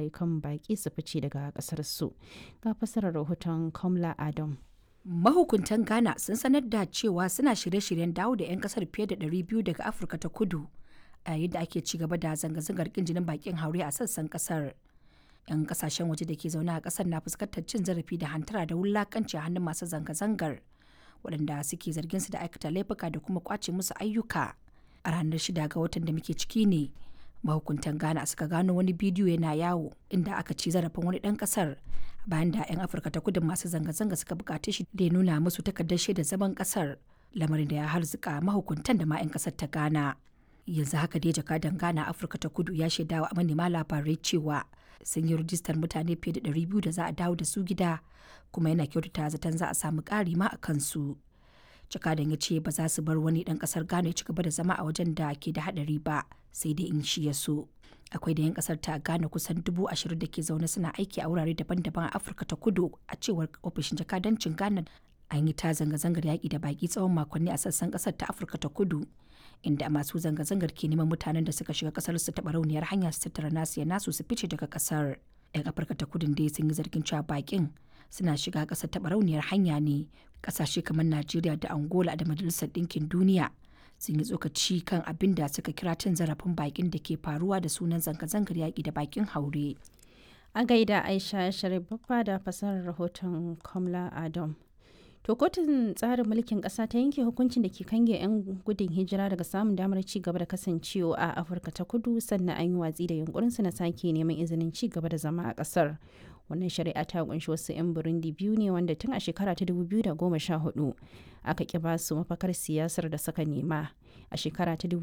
kan baƙi su fice daga ƙasarsu. Ga fasarar rahoton Kamla Adam. Mahukuntan Ghana sun sanar da cewa suna shirye-shiryen dawo da 'yan kasar fiye da 200 daga Afirka ta kudu a yayin da ake ci gaba da zanga-zangar kin jinin bakin haure a sassan kasar. 'Yan kasashen waje da ke zaune a kasar na fuskantar cin zarafi da hantara da wulakanci a hannun masu zanga-zangar waɗanda suke zargin su da aikata laifuka da kuma kwace musu ayyuka. A ranar shida ga watan da muke ciki ne mahukuntan Ghana suka gano wani bidiyo yana yawo inda aka ci zarafin wani ɗan ƙasar bayan da 'yan afirka ta kudu masu zanga-zanga suka bukaci shi da ya nuna musu takardar shaidar zaman kasar lamarin da ya harzuka mahukuntan da ma 'yan kasar ta ghana yanzu haka dai jakadan ghana afirka ta kudu ya shaida wa manema labarai cewa sun yi rijistar mutane fiye da 200 da za a dawo da su gida kuma yana kyautata zaton za a samu ƙari ma a kansu jakadan ya ce ba za su bar wani ɗan ƙasar ghana ya ci gaba da zama a wajen da ke da haɗari ba sai dai in shi ya so akwai da 'yan kasar ta gane kusan dubu ashirin da ke zaune suna aiki a wurare daban-daban a afirka ta kudu a cewar ofishin jakadancin ghana an yi ta zanga-zangar yaƙi da baƙi tsawon makonni a sassan ƙasar ta afirka ta kudu inda masu zanga-zangar ke neman mutanen da suka shiga ƙasar su taɓa rauniyar hanya su tattara nasu ya nasu su fice daga ƙasar 'yan afirka ta kudin dai sun yi zargin cewa baƙin suna shiga ƙasar taɓa rauniyar hanya ne ƙasashe kamar najeriya da angola da majalisar ɗinkin duniya sun yi tsokaci kan abin da suka kira cin zarafin bakin da ke faruwa da sunan zanga-zangar yaƙi da bakin haure. A gaida Aisha Sharif Baffa da fasarar rahoton Kamla Adam. To kotun tsarin mulkin ƙasa ta yanke hukuncin da ke kange 'yan gudun hijira daga samun damar ci gaba da kasancewa a Afirka ta kudu sannan an yi watsi da yunkurinsu na sake neman izinin ci gaba da zama a ƙasar. wannan shari'a ta kunshi wasu 'yan burundi biyu ne wanda tun a shekara ta 2014 aka ki basu mafakar siyasar da suka nema a shekara ta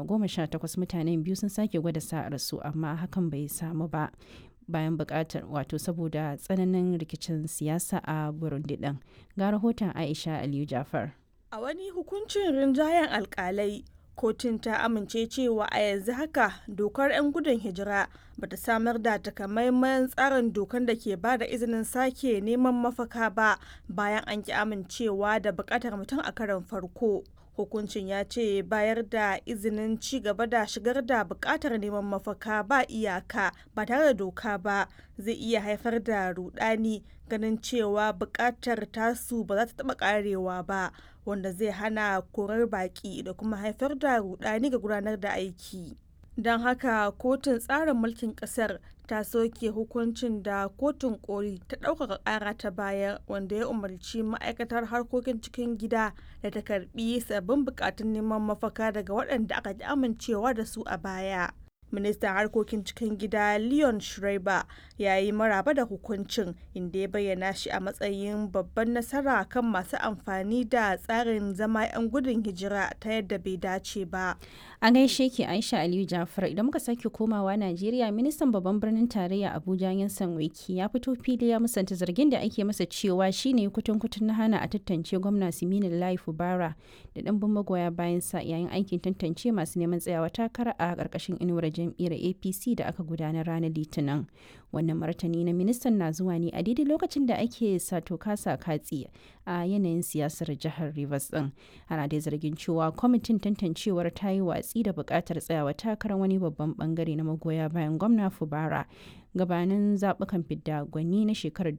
2018 mutanen biyu sun sake gwada sa'ar su amma hakan bai samu ba bayan bukatar wato saboda tsananin rikicin siyasa a burundi din ga rahoton aisha aliyu jafar a wani hukuncin rinjayen alkalai kotun ta amince cewa a yanzu haka dokar 'yan gudun hijira bata samar da takamaiman tsarin dokar da ke ba da izinin sake neman mafaka ba bayan an ki amincewa da bukatar mutum a karon farko hukuncin ya ce bayar da izinin ci gaba da shigar da bukatar neman mafaka ba iyaka ba tare da doka ba zai iya haifar da rudani ganin cewa bukatar tasu ba za ta taba karewa ba wanda zai hana korar baki da kuma haifar da rudani ga gudanar da aiki don haka kotun tsarin mulkin kasar ta soke hukuncin da kotun koli ta ɗaukaka ƙara ta bayar wanda ya umarci ma'aikatar harkokin cikin gida da ta karbi sabbin bukatun neman mafaka daga waɗanda aka ji amincewa da su a baya ministan harkokin cikin gida leon schreiber ya yi maraba da hukuncin inda ya bayyana shi a matsayin babban nasara kan masu amfani da tsarin zama 'yan gudun hijira ta yadda bai dace ba a gaishe ki aisha aliyu jafar idan muka sake komawa najeriya ministan babban birnin tarayya abuja yansan wiki ya fito fili ya musanta zargin da ake masa cewa shine kutun kutun na hana a tantance gwamna siminin lai fubara da ɗanbin magoya bayan sa yayin aikin tantance masu neman tsayawa takara a ƙarƙashin inuwar jam'iyyar apc da aka gudanar ranar litinin wannan martani na ministan na zuwa ne a daidai lokacin da ake sato kasa katsi a yanayin siyasar jihar rivers din ana dai zargin cewa kwamitin tantancewar ta yi watsi da buƙatar tsayawa takarar wani babban bangare na magoya bayan gwamna fubara gabanin zaɓukan fidda gwani na shekarar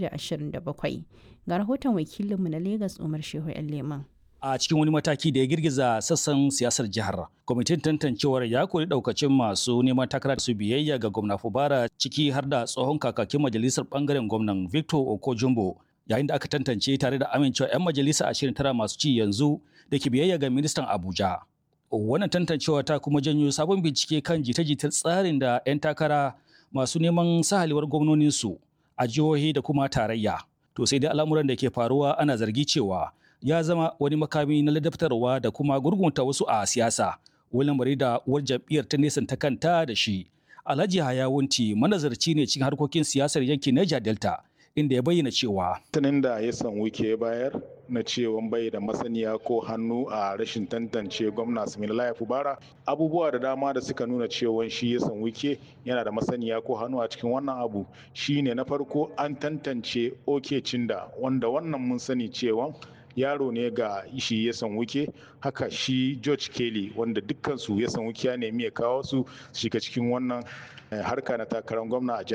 2027 ga rahoton wakilinmu na lagos umar shehu yan leman a cikin wani mataki da ya girgiza sassan siyasar jihar. Kwamitin tantancewar ya kori daukacin masu neman takara su biyayya ga gwamna Fubara ciki har da tsohon kakakin majalisar bangaren gwamnan Victor Okojumbo yayin da aka tantance tare da amincewa 'yan majalisa 29 masu ci yanzu da ke biyayya ga ministan Abuja. Wannan tantancewa ta kuma janyo sabon bincike kan jita-jitar tsarin da 'yan takara masu neman sahalewar gwamnoninsu a jihohi da kuma tarayya. To sai dai al'amuran da ke faruwa ana zargi cewa ya zama wani makami na ladabtarwa da kuma gurgunta wasu a siyasa wani bari da uwar jam'iyyar ta nesanta kanta da shi alhaji hayawunti manazarci ne cikin harkokin siyasar yankin niger delta inda ya bayyana cewa tunin da ya san wike bayar na cewa bai da masaniya ko hannu a rashin tantance gwamna Similaye Fubara abubuwa da dama da suka nuna cewa shi ya san wike yana da masaniya ko hannu a cikin wannan abu shine na farko an tantance oke cinda wanda wannan mun sani cewa yaro ne ga shi ya san wuke haka shi george kelly wanda dukkansu ya san wuke ya nemi ya kawo su shiga cikin wannan harka na takarar gwamna a